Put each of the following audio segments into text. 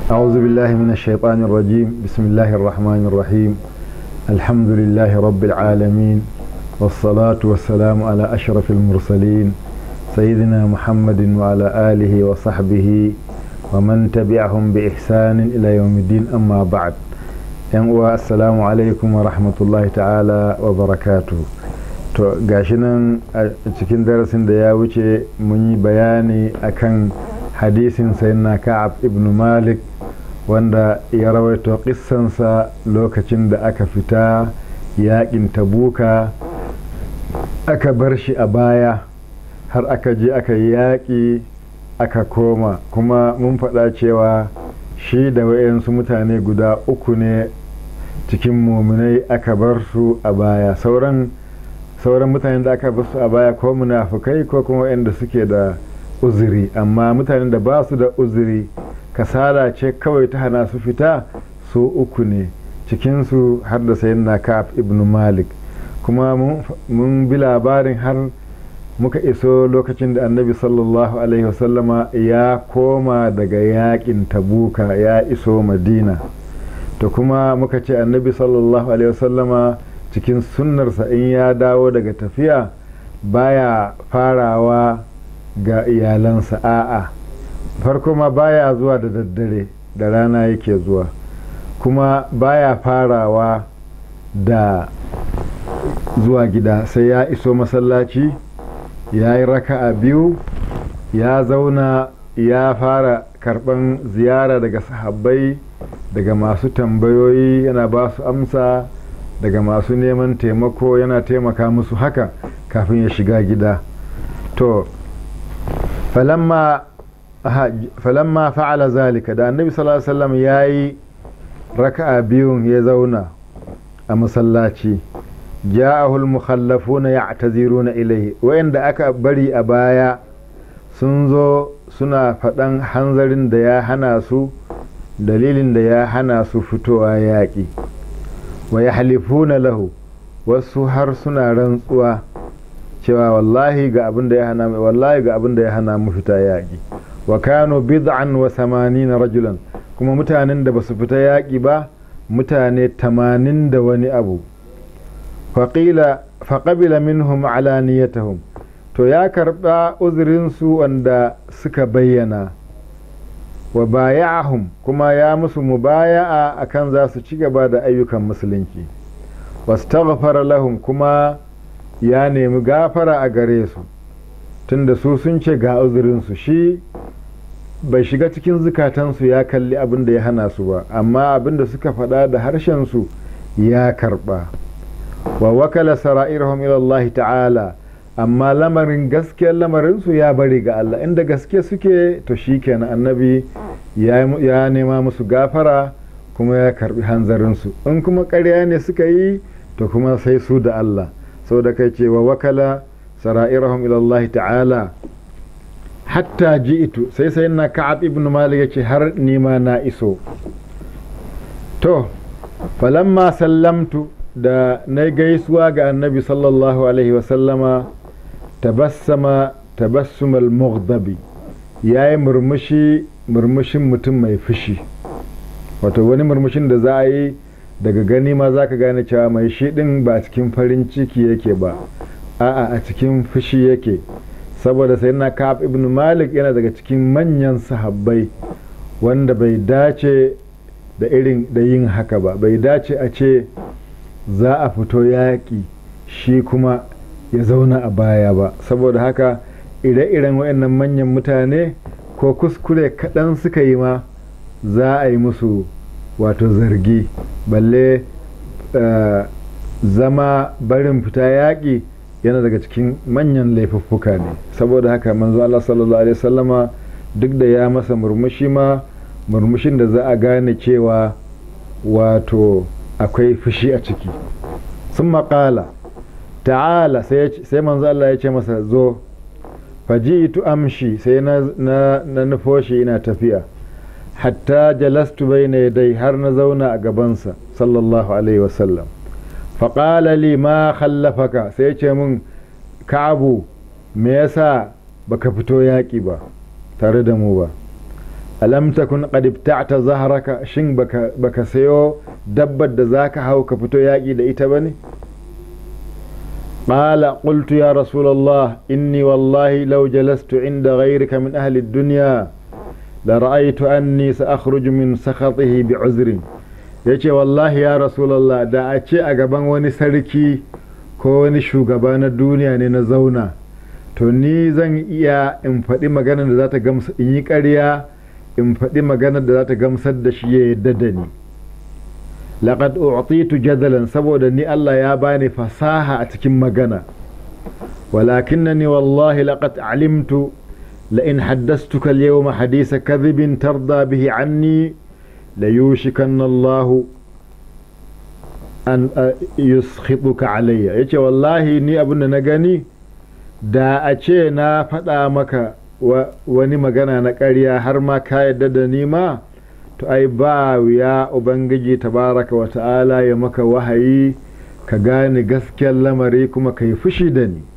أعوذ بالله من الشيطان الرجيم بسم الله الرحمن الرحيم الحمد لله رب العالمين والصلاة والسلام على أشرف المرسلين سيدنا محمد وعلى آله وصحبه ومن تبعهم بإحسان إلى يوم الدين أما بعد uwa assalamu alaikum wa rahmatullahi ta'ala wa barakatu to gashi nan a cikin darasin da ya wuce mun yi bayani akan hadisin sayyidina ka'ab ibn malik wanda ya rawaito kissansa lokacin da aka fita yakin tabuka aka bar shi a baya har aka je aka yi yaƙi aka koma kuma mun faɗa cewa shi da wayansu mutane guda uku ne cikin muminai aka bar su a baya sauran sauran mutanen da aka bar su a baya ko munafukai ko kuma wayanda suke da uzuri amma mutanen da ba su da uzuri kasala ce kawai ta hana su fita su uku ne cikinsu har da sayin na kaf ibn malik kuma mun bi labarin har muka iso lokacin da annabi sallallahu alaihi wasallama ya koma daga yakin tabuka ya iso madina to kuma muka ce annabi sallallahu alaihi wasallama cikin sunnarsa in ya dawo daga tafiya baya farawa ga iyalansa a'a farko ma baya zuwa da daddare da rana yake zuwa kuma baya farawa da zuwa gida sai ya iso masallaci ya yi raka'a biyu ya zauna ya fara karban ziyara daga sahabbai daga masu tambayoyi yana ba su amsa daga masu neman taimako yana taimaka musu haka kafin ya shiga gida to falamma falamma fa'ala zalika da annabi sallallahu alaihi wasallam yayi raka'a biyun ya zauna a masallaci ja'ahu al-mukhallafuna ya'taziruna ilayhi wayanda aka bari a baya sun zo suna faɗan hanzarin da ya hana su dalilin da ya hana su fitowa yaƙi wa ya halifuna lahu wasu har suna rantsuwa cewa wallahi ga abin da ya hana wallahi ga abin da ya hana mu fita yaƙi wa kanu bid'an wa samanina rajulan kuma mutanen da basu fita yaƙi ba mutane tamanin da wani abu faƙila faƙabila minhum alaniyatahum to ya karɓa uzurinsu wanda suka bayyana wa baya'ahum kuma ya musu mubaya'a akan za su ci gaba da ayyukan musulunci wastaghfara lahum kuma ya nemi gafara a gare su tunda su sun ce ga uzurinsu shi bai shiga cikin zukatansu ya kalli abin da ya hana su ba amma abin da suka faɗa da harshensu ya karɓa wa wakala sara'irhum ila Allah ta'ala amma lamarin gaskiyar lamarinsu ya bari ga Allah inda gaske suke to shi kenan annabi ya nema musu gafara kuma ya karbi hanzarinsu in kuma ƙarya ne suka yi to kuma sai su da Allah sau da kai cewa wakala sara'irahum ilallahi ta'ala hatta ji'itu sai sai na ka'ab ibn malik yace har nima na iso to falamma sallamtu da na gaisuwa ga annabi sallallahu alaihi wasallama tabassama tabassumal mughdabi ya yi murmushi murmushin mutum mai fushi wato wani murmushin da za a yi daga gani ma za ka gane cewa mai shi ɗin ba cikin farin ciki yake ba a'a a cikin fushi yake saboda sai na ka'ab ibn malik yana daga cikin manyan sahabbai wanda bai dace da irin da yin haka ba bai dace a ce za a fito yaƙi shi kuma ya zauna a baya ba saboda haka ire-iren waɗannan manyan mutane ko kuskure kaɗan suka yi ma za a yi musu wato zargi balle zama barin fita yaƙi yana daga cikin manyan laifuffuka ne saboda haka manzo Allah sallallahu alaihi wasallama duk da ya masa murmushi ma murmushin da za a gane cewa wato akwai fushi a ciki sun maƙala ta'ala sai manzo Allah ya ce masa zo faji'tu amshi sai na na nufo shi ina tafiya hatta jalastu bayna yadai har na zauna a gabansa sallallahu alaihi wasallam faƙala li ma khallafaka sai ya ce min ka'abu me yasa baka fito yaƙi ba tare da mu ba alam takun qad ibta'ta zahraka shin baka baka sayo dabbar da zaka hau ka fito yaƙi da ita bane قال قلت يا رسول الله إني والله لو جلست عند غيرك من أهل الدنيا لرأيت أني سأخرج من سخطه بعذر yace wallahi ya rasulallah da a ce a gaban wani sarki ko wani shugaba na duniya ne na zauna to ni zan iya in faɗi maganar da za ta gamsa in yi ƙarya in faɗi maganar da za ta gamsar da shi ya yadda da ni laqad u'titu jadalan saboda ni Allah ya bani fasaha a cikin magana walakinnani wallahi laqad alimtu la in haddastuka al-yawma hadisa kadhibin tarda bihi anni la yushikanna Allah an yuskhituka alayya yace wallahi ni abinda na gani da a ce na faɗa maka wani magana na ƙarya har ma ka yadda da ni ma to ai ba ya ubangiji tabaraka wa ta'ala ya maka wahayi ka gane gaskiyar lamari kuma ka yi fushi da ni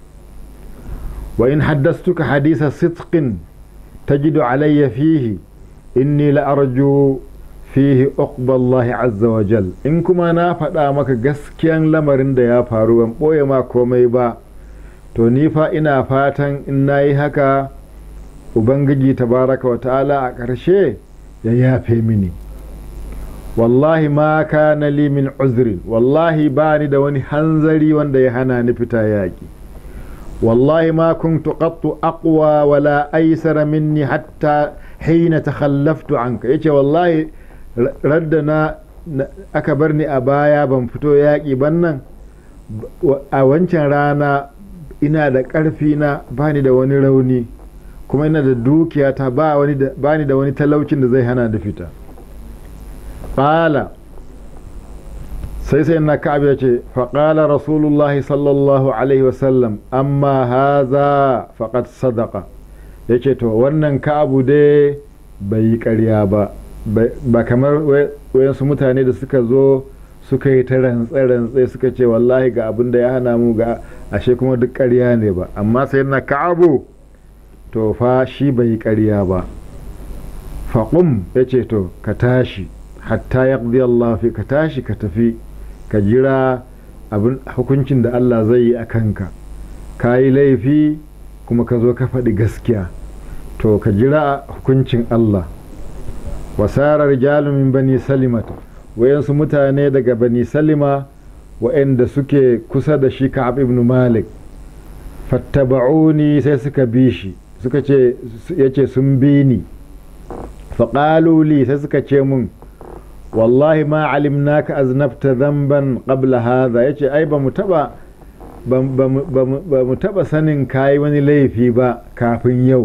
wa in haddastuka hadisa sidqin tajidu alayya fihi inni la'arju fihi uqballahi azza wa jal in kuma na faɗa maka gaskiyan lamarin da ya faru ban ɓoye ma komai ba to ni fa ina fatan in na yi haka ubangiji tabaraka wa ta'ala a ƙarshe ya yafe mini wallahi ma kana li min uzrin wallahi ba ni da wani hanzari wanda ya hana ni fita yaƙi wallahi ma kuntu qattu aqwa wala aysara minni hatta hina takhallaftu anka yace wallahi radda na aka bar ni a baya ban fito yaƙi ban nan a wancan rana ina da ƙarfi na bani da wani rauni kuma ina da dukiya ta ba ni da wani talaucin da zai hana da fita ƙala sai sai na ka'ab ya ce faƙala rasulullahi sallallahu alaihi wasallam amma haza faƙat sadaka ya ce to wannan ka'abu dai bai yi ƙarya ba ba kamar wayansu mutane da suka zo suka yi ta rantse-rantse suka ce wallahi ga abin da ya hana mu ga ashe kuma duk ƙarya ne ba amma sai na ka'abu to fa shi bai yi ƙarya ba faƙum ya ce to ka tashi hatta ya Allah fi ka tashi ka tafi ka jira abin hukuncin da Allah zai yi a kanka ka yi laifi kuma ka zo ka faɗi gaskiya to ka jira hukuncin Allah wasarar jalumin bani salimata wayansu mutane daga bani salima wa'anda suke kusa da shi ka'ab ibn malik fattaba'uni sai suka bi shi suka ce yace sun bi ni faƙaluli sai suka ce mun wallahi ma alimnaka aznabta zamban qabla hadha yace ai ba mu taba ba mu taba sanin kayi wani laifi ba kafin yau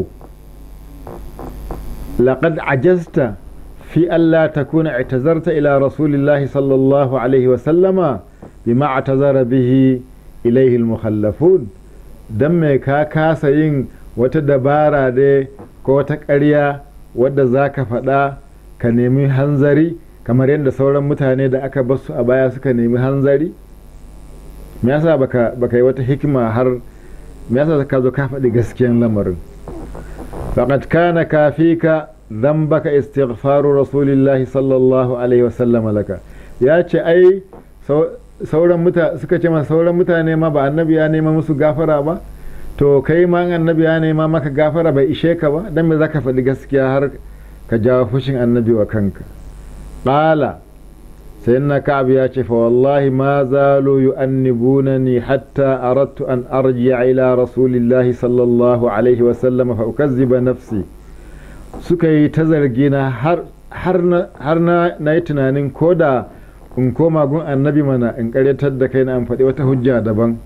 laqad ajazta fi alla takuna i'tazarta ila rasulillahi sallallahu alaihi wa sallama bima atazara bihi ilaihi al-mukhallafun dan me ka kasa yin wata dabara dai ko wata ƙarya wadda za ka faɗa ka nemi hanzari kamar yadda sauran mutane da aka basu a baya suka nemi hanzari me yasa baka baka yi wata hikima har me yasa ka zo ka faɗi gaskiyan lamarin faqad kana kafika dhanbaka istighfaru rasulillahi sallallahu alaihi wasallam laka ya ce ai sauran mutane suka ce masa sauran mutane ma ba annabi ya nema musu gafara ba to kai ma annabi ya nema maka gafara bai ishe ka ba dan me zaka faɗi gaskiya har ka jawo fushin annabi wa kanka qala sayyidina ka'ab ya ce fa wallahi ma zalu yu'annibunani hatta aradtu an arji'a ila rasulillahi sallallahu alaihi wa sallam fa ukazziba nafsi suka yi ta zargina har har na har na yi tunanin koda in koma gun annabi mana in karyatar da kai na an faɗi wata hujja daban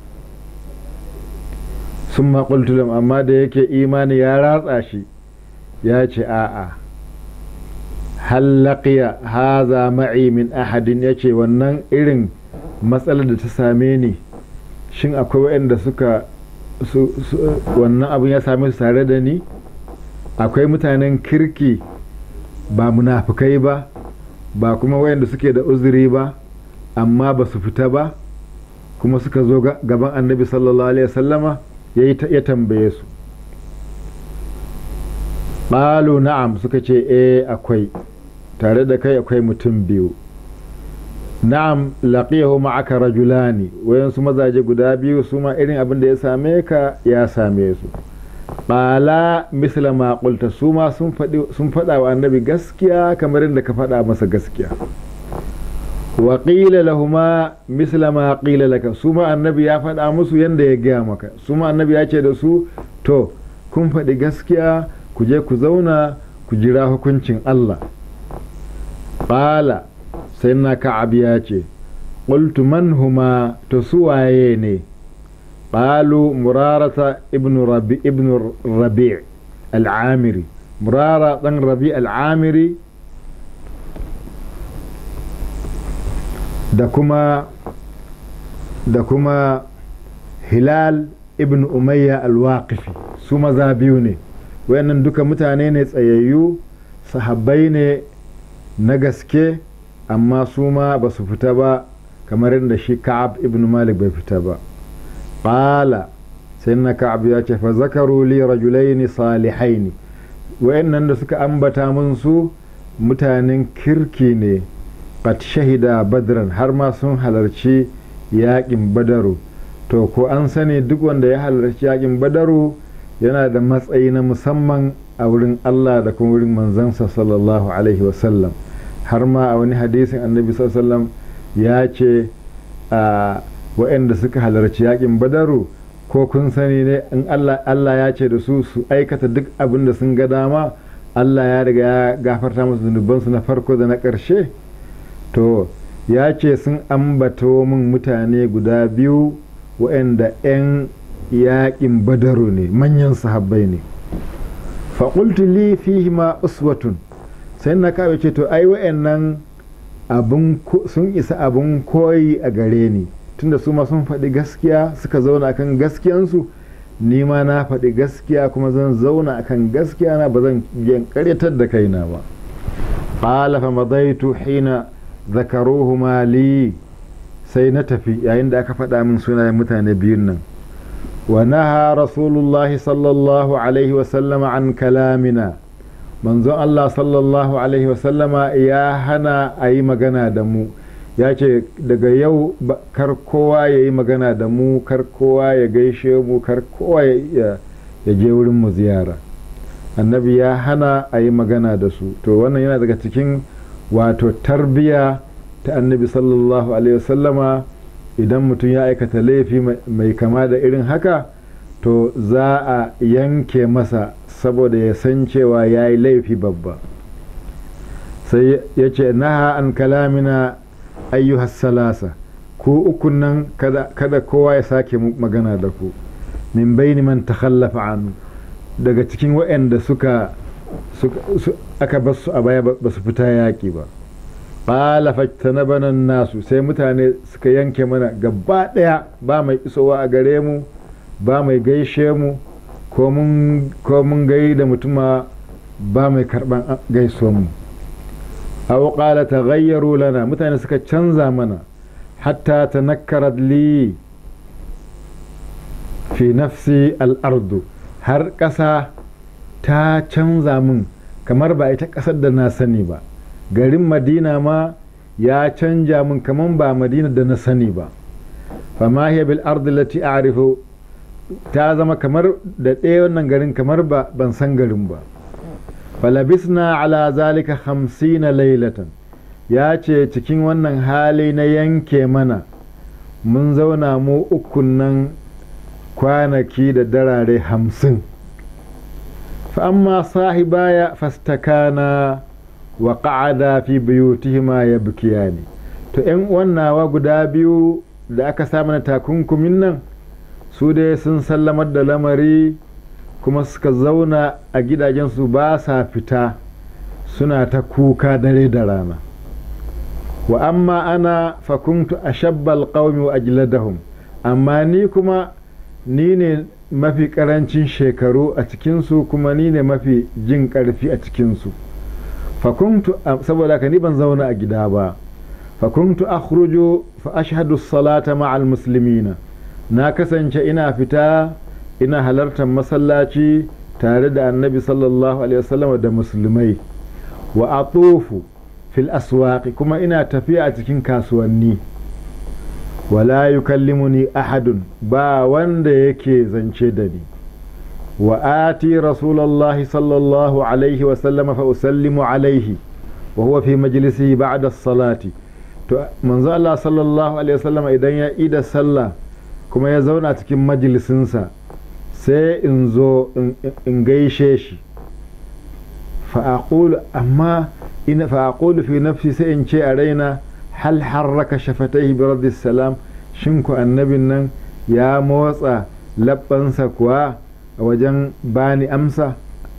sun maƙultulam amma da yake imani ya ratsa shi ya ce a'a hallaqiya haza ma'i min ahadin ya ce wannan irin matsalar da ta same ni shin akwai waɗanda suka wannan abin ya same su tare da ni akwai mutanen kirki ba munafukai ba ba kuma wayanda suke da uzuri ba amma ba su fita ba kuma suka zo gaban annabi sallallahu alaihi wasallama ya tambaye su ƙalu na'am suka ce e akwai tare da kai akwai mutum biyu na'am laqiyahu ma'aka rajulani wayansu mazaje guda biyu su ma irin abin da ya same ka ya same su ƙala misla ma qulta su ma sun faɗa wa annabi gaskiya kamar yadda ka faɗa masa gaskiya wa qila lahuma misla ma qila laka su ma annabi ya faɗa musu yadda ya gaya maka su ma annabi ya ce da su to kun faɗi gaskiya ku je ku zauna ku jira hukuncin Allah ƙala sai na ka'ab ya ce ƙultu man huma to su waye ne ƙalu murarata ibn rabi ibn rabi al'amiri murara ɗan rabi al'amiri da kuma da kuma hilal ibn umayya al-waqifi su maza biyu ne wayannan duka mutane ne tsayayyu sahabbai ne na gaske amma su ma ba su fita ba kamar yadda shi ka'ab ibn malik bai fita ba ƙala sai na ka'ab ya ce fa zakaru li rajulaini salihaini wayannan da suka ambata mun su mutanen kirki ne qad shahida badran har ma sun halarci yaƙin badaru to ko an sani duk wanda ya halarci yaƙin badaru yana da matsayi na musamman a wurin Allah da kuma wurin manzansa sallallahu alaihi wasallam har ma a wani hadisin annabi sallallahu ya ce a waɗanda suka halarci yakin badaru ko kun sani ne in Allah ya ce da su su aikata duk abin da sun ga dama Allah ya riga ya gafarta musu zunubansu na farko da na ƙarshe to ya ce sun ambato min mutane guda biyu waɗanda 'yan yaƙin badaru ne manyan sahabbai ne faƙultu li fihi ma uswatun sai na kawo ce to ai wa'annan sun isa abin koyi a gare ni tunda su ma sun faɗi gaskiya suka zauna akan gaskiyansu ni ma na faɗi gaskiya kuma zan zauna akan gaskiya na ba zan ƙaryatar da kaina ba qala fa madaitu hina zakaruhuma li sai na tafi yayin da aka faɗa min sunayen mutane biyun nan ونهى رسول الله صلى الله عليه وسلم عن كلامنا manzon Allah sallallahu Alaihi wasallama ya hana a yi magana da mu ya ce daga yau kar kowa ya yi magana da mu kar kowa ya gaishe mu kar kowa ya je wurin mu ziyara annabi ya hana a yi magana da su to wannan yana daga cikin wato tarbiya ta annabi sallallahu Alaihi wasallama idan mutum ya aikata laifi mai kama da irin haka to za a yanke masa saboda ya san cewa ya yi laifi babba sai ya ce naha an kalamina ayyuhas salasa ku ukun nan kada kowa ya sake magana da ku min baini man takhallafa an daga cikin waɗanda suka aka basu a baya ba su fita yaƙi ba ƙala fajtanabana nasu sai mutane suka yanke mana gaba ɗaya ba mai isowa a gare mu ba mai gaishe mu ko mun gai da mutuma ba mai karɓan gaisuwan mu aw qala taghayyaru lana mutane suka canza mana hatta tanakkarat li fi nafsi al'ardu har ƙasa ta canza min kamar ba ita ƙasar da na sani ba garin madina ma ya canja min kamar ba madina da na sani ba fama hiya bil ardi lati a'rifu ta zama kamar da ɗaya wannan garin kamar ba ban san garin ba falabisna ala zalika hamsina lailatan ya ce cikin wannan hali na yanke mana mun zauna mu ukun nan kwanaki da darare hamsin fa'amma sahibaya fastakana wa ƙa'ada fi biyutihima ya bukiyani to ‘yan wannawa guda biyu da aka samu na takunkumin nan su dai sun sallamar da lamari kuma suka zauna a gidajensu ba sa fita suna ta kuka dare da rana wa amma ana fakuntu a shabbal ƙaumi wa ajladahum amma ni kuma ni ne mafi ƙarancin shekaru a cikinsu kuma ni ne mafi jin ƙarfi a cikinsu fakuntu saboda ka ni ban zauna a gida ba fakuntu akhruju fa ashhadu salata ma'al muslimina na kasance ina fita ina halartar masallaci tare da annabi sallallahu alaihi wasallam da musulmai wa atufu fil aswaqi kuma ina tafiya a cikin kasuwanni wala yukallimuni ahadun ba wanda yake zance da ni wa ati rasulallahi sallallahu alaihi wasallam fa usallimu alaihi wa huwa fi majlisihi ba'da salati to manzo Allah sallallahu alaihi wasallam idan ya ida sallah kuma ya zauna cikin majalisinsa sai in zo in gaishe shi fa'aqulu amma ina fa'aqulu fi nafsi sai in ce a raina hal harraka shafataihi bi raddi salam shin ku annabin nan ya motsa labbansa kuwa a wajen bani amsa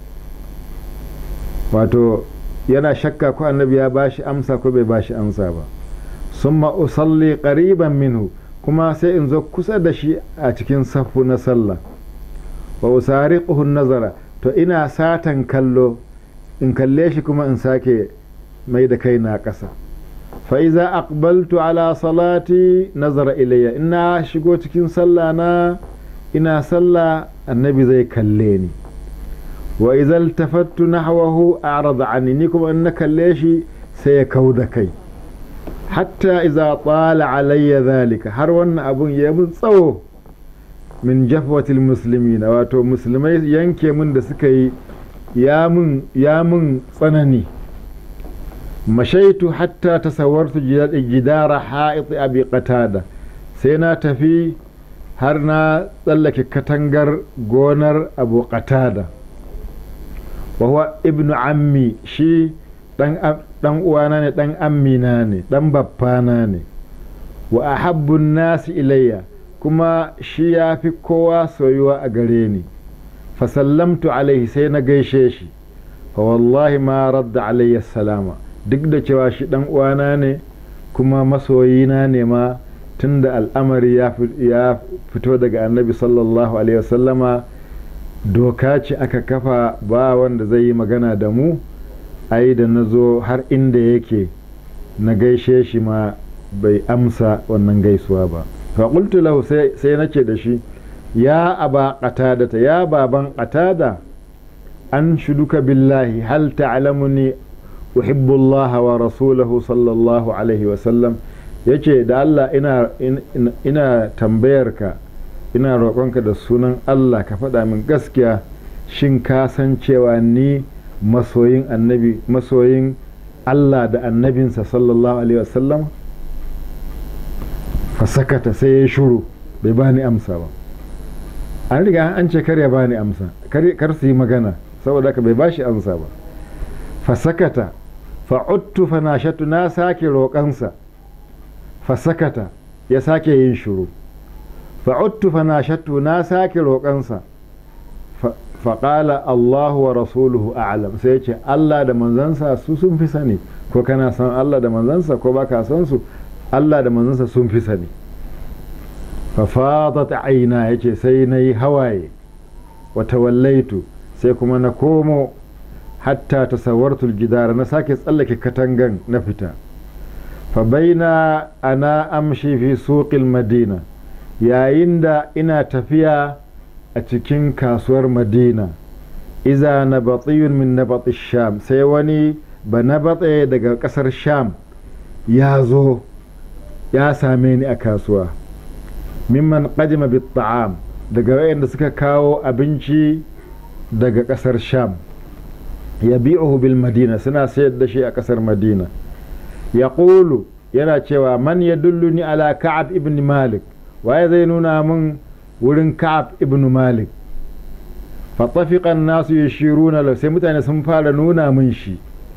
wato yana shakka ko annabi ya bashi amsa ko bai bashi amsa ba summa usalli qariban minhu kuma sai in zo kusa da shi a cikin safu na sallah wa usariquhu nazara to ina satan kallo in kalle shi kuma in sake mai da kai na ƙasa fa iza aqbaltu ala salati nazara ilayya ina shigo cikin sallah na ina sallah annabi zai kalle ni wa idza iltafattu nahwahu a'rada anni ni kuma in na kalle shi sai ya kauda kai hatta iza tsala alayya zalika har wannan abun ya mun tsawo min jafwatil muslimina wato musulmai yanke mun da suka yi ya mun tsanani mashaitu hatta tasawwartu jidara ha'it abi qatada sai na tafi har na tsallake katangar gonar abu qatada wa huwa ibnu ammi shi dan uwana ne dan ammina ne dan babbana ne wa ahabbun nasi ilayya kuma shi ya fi kowa soyuwa a gare ni fasallamtu alaihi sai na gaishe shi fa wallahi ma radda alayya salama duk da cewa shi dan uwana ne kuma masoyina ne ma tunda al'amari ya fito daga annabi sallallahu alaihi wasallama doka ce aka kafa ba wanda zai yi magana da mu ai da na zo har inda yake na gaishe shi ma bai amsa wannan gaisuwa ba faƙultu lahu sai nace da shi ya aba qatadata ya baban qatada an shuduka billahi hal ta'lamuni uhibbu Allah wa rasulahu sallallahu alaihi wa sallam yace da Allah ina ina tambayarka ina roƙonka da sunan Allah ka faɗa min gaskiya shin ka san cewa ni masoyin annabi masoyin Allah da annabinsa sallallahu alaihi wasallam fasakata sai ya shuru bai bani amsa ba an riga an ce kar ya bani amsa kar su yi magana saboda haka bai bashi amsa ba fasakata fa'uttu fanashatu na sake roƙansa fasakata ya sake yin shuru fa'uttu fanashatu na sake roƙansa faƙala Allahu wa rasuluhu a'lam sai ce Allah da manzansa su sun fi sani ko kana san Allah da manzansa ko baka san su Allah da manzansa sun fi sani fafadat aina yace sai na yi hawaye wa tawallaitu sai kuma na komo hatta tasawwartul jidara na sake tsallake katangan na fita fa baina ana amshi fi suqil madina yayin da ina tafiya a cikin kasuwar madina iza na batsiyun min na sham sai wani ba na batse daga kasar sham ya zo ya same ni a kasuwa mimman qadima bit ta'am daga wayanda suka kawo abinci daga kasar sham ya bi'uhu bil madina suna sayar da shi a kasar madina ya yana cewa man ya dulluni ala ka'ab ibn malik waye zai nuna min wurin ka'ab ibn malik fatafiqan nasu yashiruna lahu sai mutane sun fara nuna min shi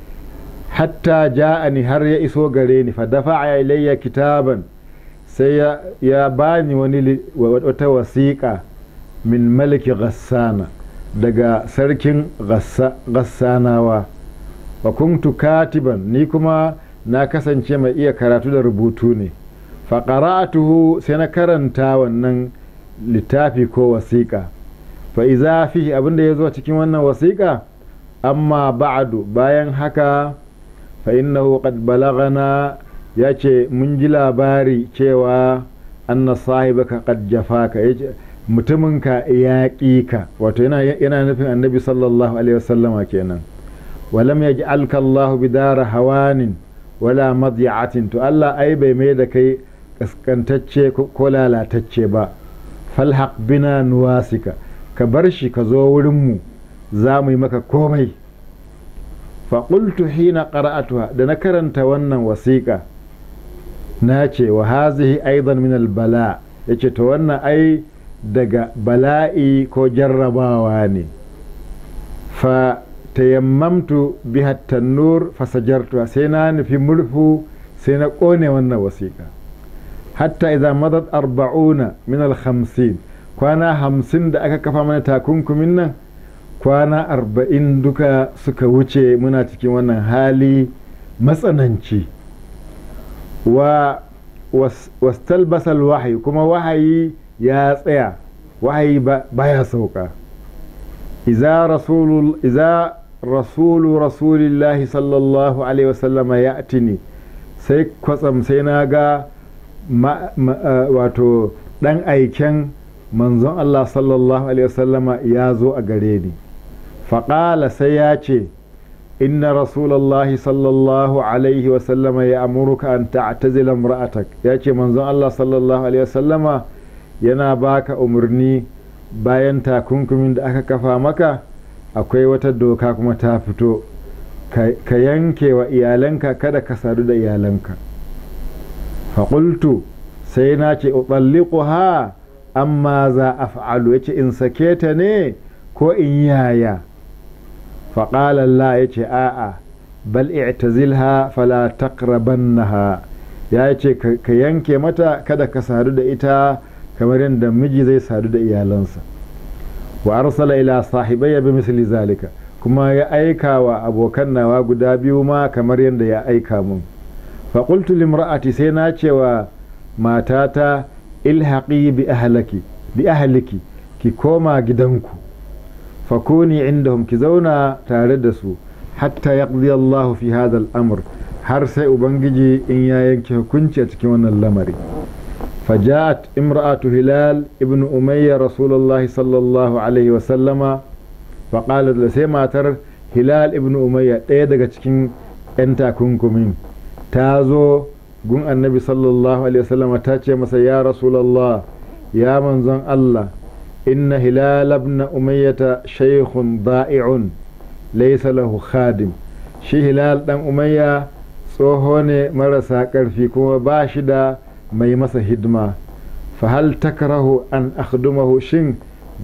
hatta ja'ani har ya iso gare ni fa dafa'a ilayya kitaban sai ya bani wani wata wasiƙa min maliki ghassana daga sarkin ghassanawa wa kuntu katiban ni kuma na kasance mai iya karatu da rubutu ne fa qara'atuhu sai na karanta wannan littafi ko wasiƙa fa iza fihi abinda ya zo cikin wannan wasiƙa amma ba'du bayan haka fa innahu qad balagana ya ce mun ji labari cewa anna sahibaka qad jafaka mutuminka ya ƙi ka wato yana nufin annabi sallallahu alaihi wasallama kenan walam ya ji alkallahu bidara hawanin wala madiya'atin to Allah ai bai mai da kai kaskantacce ko lalatacce ba falhaq bina nuwasika ka bar shi ka zo wurinmu za mu yi maka komai faƙultu hina qara'atuha da na karanta wannan wasiƙa na ce wa hazihi aidan min albala yace to wannan ai daga bala'i ko jarrabawa ne fa tayammamtu biha tannur fasajartu sai na nufi murfu sai na ƙone wannan wasiƙa hatta idan madat arba'una min al-khamsin kwana hamsin da aka kafa mana takunkumin nan kwana arba'in duka suka wuce muna cikin wannan hali matsananci wa wastalbasal wahayi kuma wahayi ya tsaya wahayi baya sauka iza rasulu iza rasulu rasulillahi sallallahu alaihi wasallama ya tini sai kwatsam sai na ga wato dan aiken manzon Allah sallallahu alaihi wasallama ya zo a gare ni faƙala sai ya ce inna rasulallahi sallallahu alaihi wasallama ya amurka an ta'tazila imra'atak ya ce manzon Allah sallallahu alaihi wasallama yana baka umarni bayan takunkumin da aka kafa maka akwai wata doka kuma ta fito ka yanke wa iyalanka kada ka sadu da iyalanka faƙultu sai na ce ha amma za a fa'alu ya ce in sake ta ne ko in yaya faƙalallah ya ce a'a bal i'tazilha fala taqrabannaha ya ce ka yanke mata kada ka sadu da ita kamar yadda miji zai sadu da iyalansa wa arsala ila sahibayya bi misli zalika kuma ya aika wa abokan nawa guda biyu ma kamar yadda ya aika mun faƙultu limra'ati sai na cewa matata ilhaƙi bi ahlaki bi ahliki ki koma gidanku fakuni indahum ki zauna tare da su hatta yaqdi Allahu fi hadha al-amr har sai ubangiji in ya yanke hukunci a cikin wannan lamari فجاءت امرأة هلال ابن أمية رسول الله صلى الله عليه وسلم فقالت لسيما تر هلال ابن أمية ɗaya daga cikin 'yan takunkumin ta zo gun annabi sallallahu alaihi wasallam ta ce masa ya rasulallah ya manzon Allah inna hilal ibn umayyata shaykhun da'i'un laysa lahu khadim shi hilal dan umayya tsoho ne marasa ƙarfi kuma ba shi da mai masa hidima fa hal takrahu an akhdumahu shin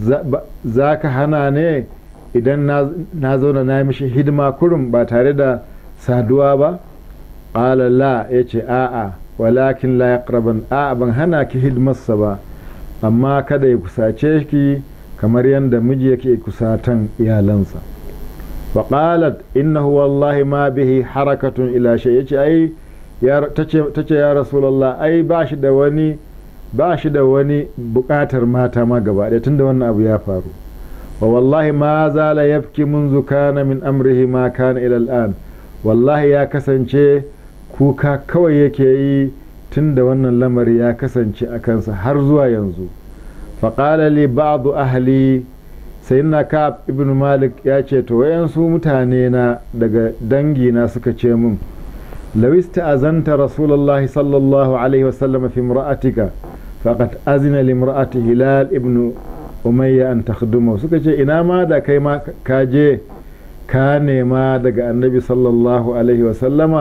za ka hana ne idan na zauna na mishi hidima kurum ba tare da saduwa ba ƙala la ya ce a'a walakin la yaqraban a'a ban hana ki hidimarsa ba amma kada ya kusace ki kamar yadda miji yake kusatan iyalansa wa qalat innahu wallahi ma bihi harakatun ila shay yace ai ta ce ya rasulallah ai ba shi da wani ba shi da wani bukatar mata ma gaba ɗaya tunda wannan abu ya faru wa wallahi ma zala yafki munzu kana min amrihi ma kana ila al'an wallahi ya kasance kuka kawai yake yi tunda wannan lamari ya kasance a kansa har zuwa yanzu faƙala li ba'du ahli sayyidina ka'ab ibn malik ya ce to wayansu mutane na daga dangi na suka ce mun لو استأذنت رسول الله صلى الله عليه وسلم في امرأتك فقد أذن لامرأة هلال ابن أمية أن تخدمه سكتش إنا ما دا كيما كاجي كان ما دا النبي صلى الله عليه وسلم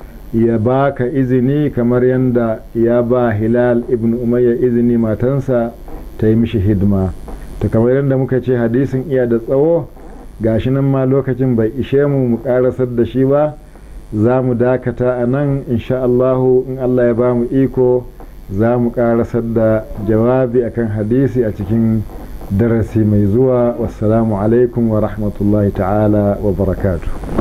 يباك إذني كمر يندا يابا هلال ابن أمية إذني ما تنسى تيمشي هدما kamar yadda muka ce hadisin iya da tsawo gashi nan ma lokacin bai ishe mu mu karasar da shi ba za mu dakata a nan insha Allahu in Allah ya ba mu iko za mu karasar da jawabi akan hadisi a cikin darasi mai zuwa wassalamu alaikum wa rahmatullahi ta'ala wa barakatuh